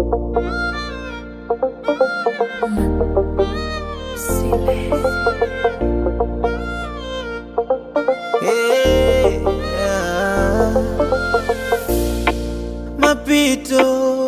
Hey, ah. Mapito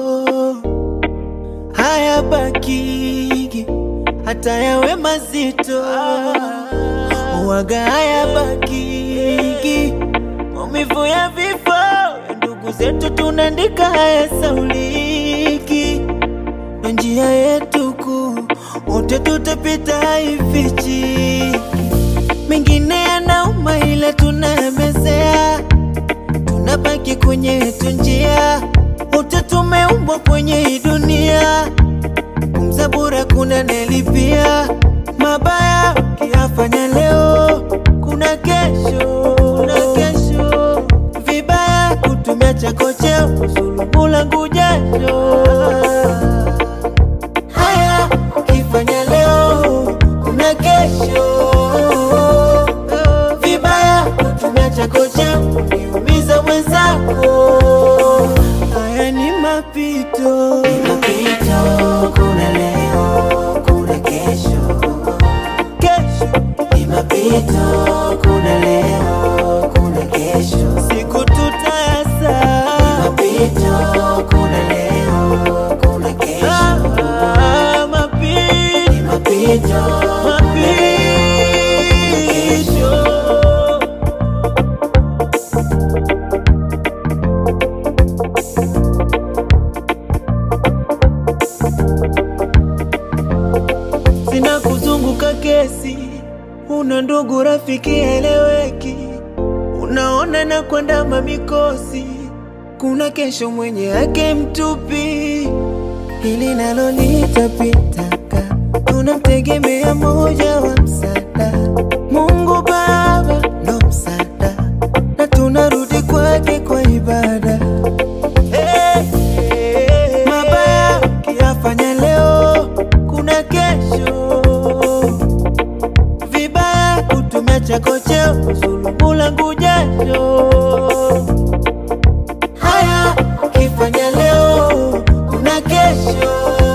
haya bakigi hata yawe mazito waga haya bakigi maumivu ya vifo ya ndugu zetu tunaandika haya sauliki na njia yetu kuu wote tutapita haifichiki mengine yanauma ila tunayamezea, tunabaki kwenye yetu njia, wote tumeumbwa kwenye hii dunia, pumza bure kuna nelipia mabaya ukiyafanya leo, kuna kesho, kuna kesho vibaya kutumia chako cheo kusulubu langu jasho haya ukifanya leo kuna kesho vibaya kutumia chako chako niumiza mwenzako haya ni mapito Ni mapito, kuna leo, kuna kesho. kesho Ni mapito, kuna leo, kuna kesho. siku tutayasa Mapito, kuna leo, kuna kesho. Ah, mapito Ni mapito, mapito sina kuzunguka kesi, una ndugu rafiki eleweki, unaona na kwenda mamikosi, kuna kesho mwenye yake mtupi, hili nalo litapitaka, tunamtegemea moja wa msaada, Mungu Baba ndo msaada, na tunarudi kwake kwa ibada. Hey, hey, hey. Mabaya ukiyafanya leo, kuna kesho. Vibaya kutumia chako cheo kusulubu langu jasho. Haya ukifanya leo, kuna kesho.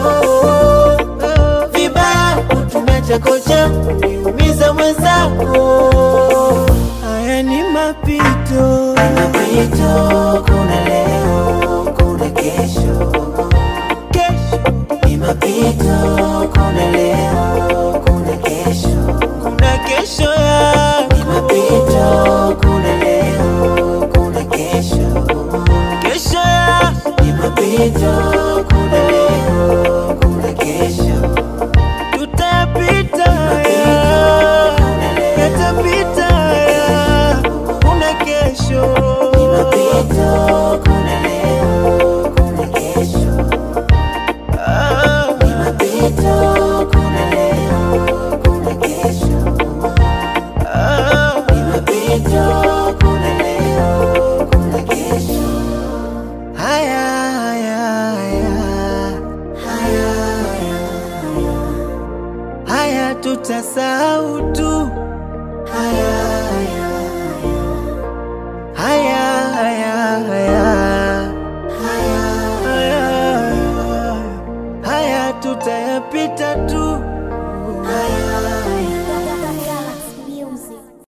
Vibaya kutumia chako cheo kuniumiza mwenzako. Haya ni mapito. mapito, kuna leo, kuna kesho. Kesho Ni mapito, kuna leo, kuna kesho. kuna kesho Ni yako, mapito, kuna leo, kuna kesho. kesho yako Ni mapito, kuna leo, kuna kesho. tutayapita haya, yatapita haya, kuna kesho. Ni mapito,